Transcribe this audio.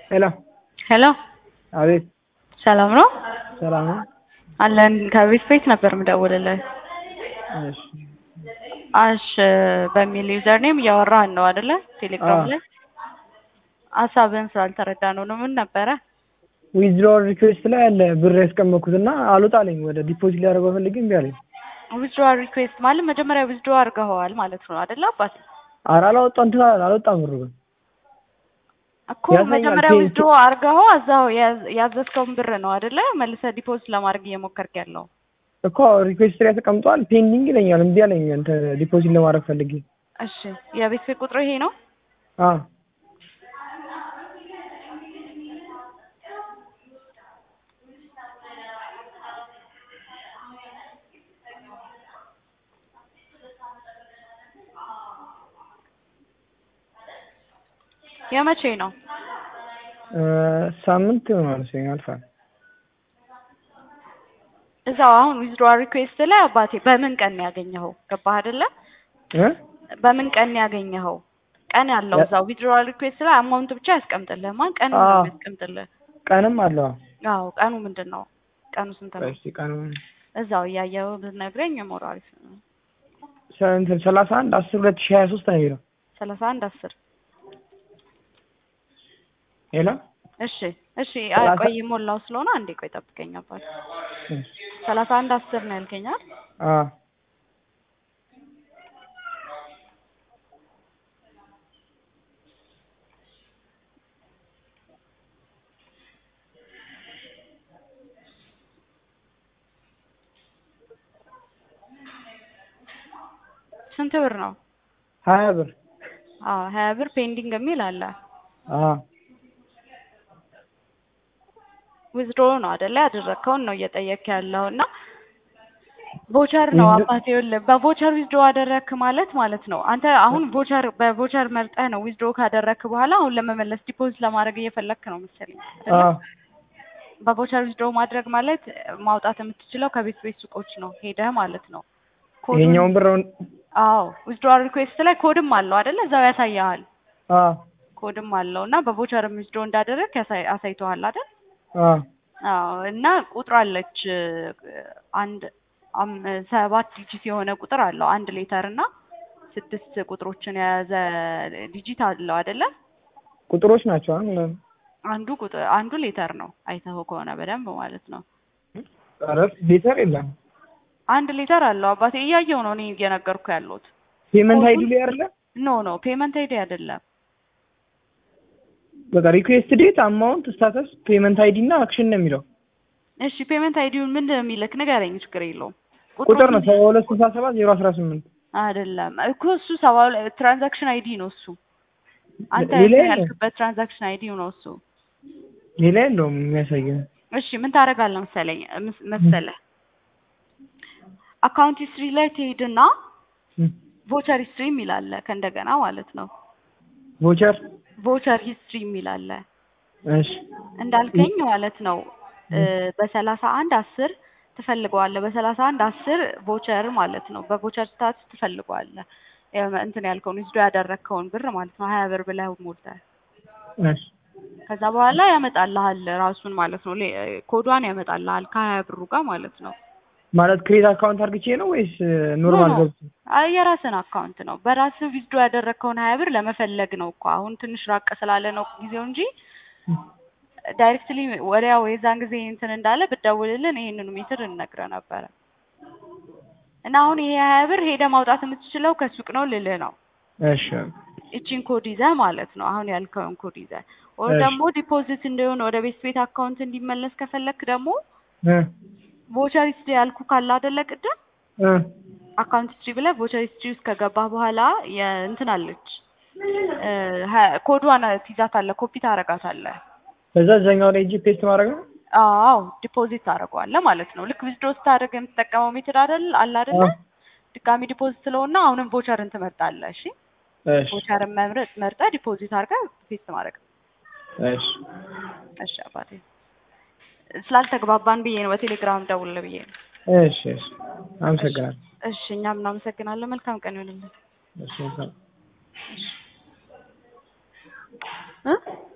ሄሎ ሄሎ አቤት ሰላም ነው ሰላም ነው አለን ከቤት ቤት ነበር የምደውልልህ እሺ አሽ በሚል ዩዘር ኔም እያወራህን ነው አይደለ ቴሌግራም አዎ። ላይ ሀሳብህን ስላልተረዳ ነው ነው ምን ነበረ ዊዝድሮል ሪኩዌስት ላይ ያለ ብር ያስቀመጥኩት እና አልወጣልኝ ወደ ዲፖዚት ሊያደርገው ፈልጌ እምቢ አለኝ። ዊዝድሮዋል ሪኩዌስት ማለት መጀመሪያ ዊዝድሮ አድርገኸዋል ማለት ነው አይደለ አባት ኧረ አላወጣ እንትን አልወጣም ብሩ ግን እኮ ያሳያል። መጀመሪያ ፔ- ዊዝድሮ አድርገኸው እዛው ያዝ- ያዘዝከውን ብር ነው አይደለ መልሰህ ዲፖዚት ለማድረግ እየሞከርክ ያለው እኮ ሪኩዌስት ላይ ተቀምጧል ፔንዲንግ ይለኛል እምቢ አለኝ እንትን ዲፖዚት ለማድረግ ፈልጌ እሺ የቤት ቤት ቁጥሩ ይሄ ነው አዎ የመቼ ነው እ ሳምንት ይሆናል መሰለኝ አልፏል። እዛው አሁን ዊዝድሮዋል ሪኩዌስት ላይ አባቴ በምን ቀን ነው ያገኘኸው ገባህ አይደለ እ በምን ቀን ነው ያገኘኸው ቀን ያለው ያ- እዛው ዊዝድሮዋል ሪኩዌስት ላይ አማውንት ብቻ ያስቀምጥልህ ማን ቀን ነው አዎ። ያስቀምጥልህ ቀንም አለው አዎ ቀኑ ምንድን ነው ቀኑ ስንት ነው እስቲ ቀኑ እዛው እያየኸው ብትነግረኝ ሞር አሪፍ ነው ሰ- እንትን ሰላሳ አንድ አስር ሁለት ሺህ ሀያ ሶስት ነው የሚለው ሰላሳ አንድ አስር ሄሎ እሺ እሺ አይ ሰላሳ- ቆይ ሞላው ስለሆነ አንዴ ቆይ ጠብቀኝ አባት ሰላሳ አንድ አስር ነው ያልከኛል አዎ ስንት ብር ነው ሀያ ብር አዎ ሀያ ብር ፔንዲንግ የሚል አለ አዎ ዊዝድሮ ነው አይደለ ያደረግከውን ነው እየጠየክ ያለው እና ቮቸር ነው ዊዝድሮ- አባቴ ይኸውልህ በቮቸር ዊዝድሮ አደረግክ ማለት ማለት ነው አንተ አሁን ቮቸር በቮቸር መርጠህ ነው ዊዝድሮ ካደረግክ በኋላ አሁን ለመመለስ ዲፖዚት ለማድረግ እየፈለግክ ነው መሰለኝ አይደለ? አዎ በቮቸር ዊዝድሮ ማድረግ ማለት ማውጣት የምትችለው ከቤት ቤት ሱቆች ነው ሄደህ ማለት ነው ኮዱን- ይሄኛውን ብር አሁን አዎ ዊዝድሮዋል ሪኩዌስት ላይ ኮድም አለው አይደለ እዛው ያሳያል አዎ ኮድም አለው እና በቮቸር ዊዝድሮ እንዳደረግ ያሳይ አሳይተዋል አይደል አዎ አዎ እና ቁጥር አለች እ፣ አንድ አም- ሰባት ዲጂት የሆነ ቁጥር አለው አንድ ሌተር እና ስድስት ቁጥሮችን የያዘ ዲጂት አለው አይደለ ቁጥሮች ናቸው አሁን አንዱ ቁጥር አንዱ ሌተር ነው አይተኸው ከሆነ በደንብ ማለት ነው ኧረ ሌተር የለም አንድ ሌተር አለው አባቴ እያየው ነው እኔ እየነገርኩ ያለሁት ፔመንት ኮዱ- አይዲ ላይ አይደለ ኖ ኖ ፔመንት አይዲ አይደለም በቃ ሪኩዌስት ዴት አማውንት ስታተስ ፔመንት አይዲ እና አክሽን ነው የሚለው እሺ ፔመንት አይዲውን ምንድን ነው የሚልክ ንገረኝ ችግር የለውም ቁጥር ነው ሰባ ሁለት ስልሳ ሰባት ዜሮ አስራ ስምንት አይደለም እኮ እሱ ሰባ ሁለት ትራንዛክሽን አይዲ ነው እሱ አንተ ሌላ እንትን የለም? ያልክበት ትራንዛክሽን አይዲ ነው እሱ ሌላ የለውም የሚያሳየው እሺ ምን ታደርጋለህ መሰለኝ ምስ- መሰለህ አካውንት ሂስትሪ ላይ ትሄድና ቮቸር ሂስትሪ የሚል አለ ከእንደገና ማለት ነው ቮቸር ቮቸር ሂስትሪ የሚል አለ እሺ እንዳልከኝ ማለት ነው እ፣ በሰላሳ አንድ አስር ትፈልገዋለህ በሰላሳ አንድ አስር ቮቸር ማለት ነው በቮቸር ስታትስ ትፈልገዋለህ የ- እንትን ያልከውን ዊዝድሮ ያደረግከውን ብር ማለት ነው ሀያ ብር ብለህ ሞልተህ እሺ ከዛ በኋላ ያመጣልሃል ራሱን ማለት ነው ሌ- ኮዷን ያመጣልሃል ከሀያ ብሩ ጋር ማለት ነው ማለት ክሬት አካውንት አድርግቼ ነው ወይስ ኖርማል ኖ፣ ኖ። ገብቼ አይ የራስን አካውንት ነው በራስህ ዊዝድሮ ያደረግከውን ሀያ ብር ለመፈለግ ነው እኮ አሁን ትንሽ ራቅ ስላለ ነው ጊዜው እንጂ ዳይሬክትሊ ወዲያው የዛን ጊዜ እንትን እንዳለ ብትደውልልን ይሄንኑ ሜትር እንነግርህ ነበረ እና አሁን ይሄ ሀያ ብር ሄደህ ማውጣት የምትችለው ከሱቅ ነው ልልህ ነው እሺ እቺን ኮድ ይዘህ ማለት ነው አሁን ያልከውን ኮድ ይዘህ ወይ እሺ። ደግሞ ዲፖዚት እንዲሆን ወደ ቤት ቤት አካውንት እንዲመለስ ከፈለክ ደግሞ እ ቮቸር ሂስትሪ ያልኩ ካለ አይደለ ቅድም እ አካውንት ሂስትሪ ብለህ ቮቸር ሂስትሪ ውስጥ ከገባህ በኋላ የእንትን አለች እ፣ ሀ- ኮዷን ትይዛታለህ ኮፒ ታረጋታለህ ከዛ እዛኛው ላይ እጅ ፔስት ማድረግ ነው አዎ ዲፖዚት ታደርገዋለህ ማለት ነው ልክ ዊዝድሮ ስታደርግ የምትጠቀመው ሜትድ አይደል አለ አይደለ አዎ። ድጋሚ ዲፖዚት ስለሆነ አሁንም ቮቸርን ትመርጣለህ እሺ እሺ ቮቸርን መምረጥ መርጠህ ዲፖዚት አድርገህ ፔስት ማድረግ እሺ እሺ አባቴ ስላልተግባባን ብዬ ነው በቴሌግራም ደውል ብዬ ነው እሺ እሺ አመሰግናለሁ እሺ እኛም እናመሰግናለን መልካም ቀን ይሁንልን እሺ መልካም እ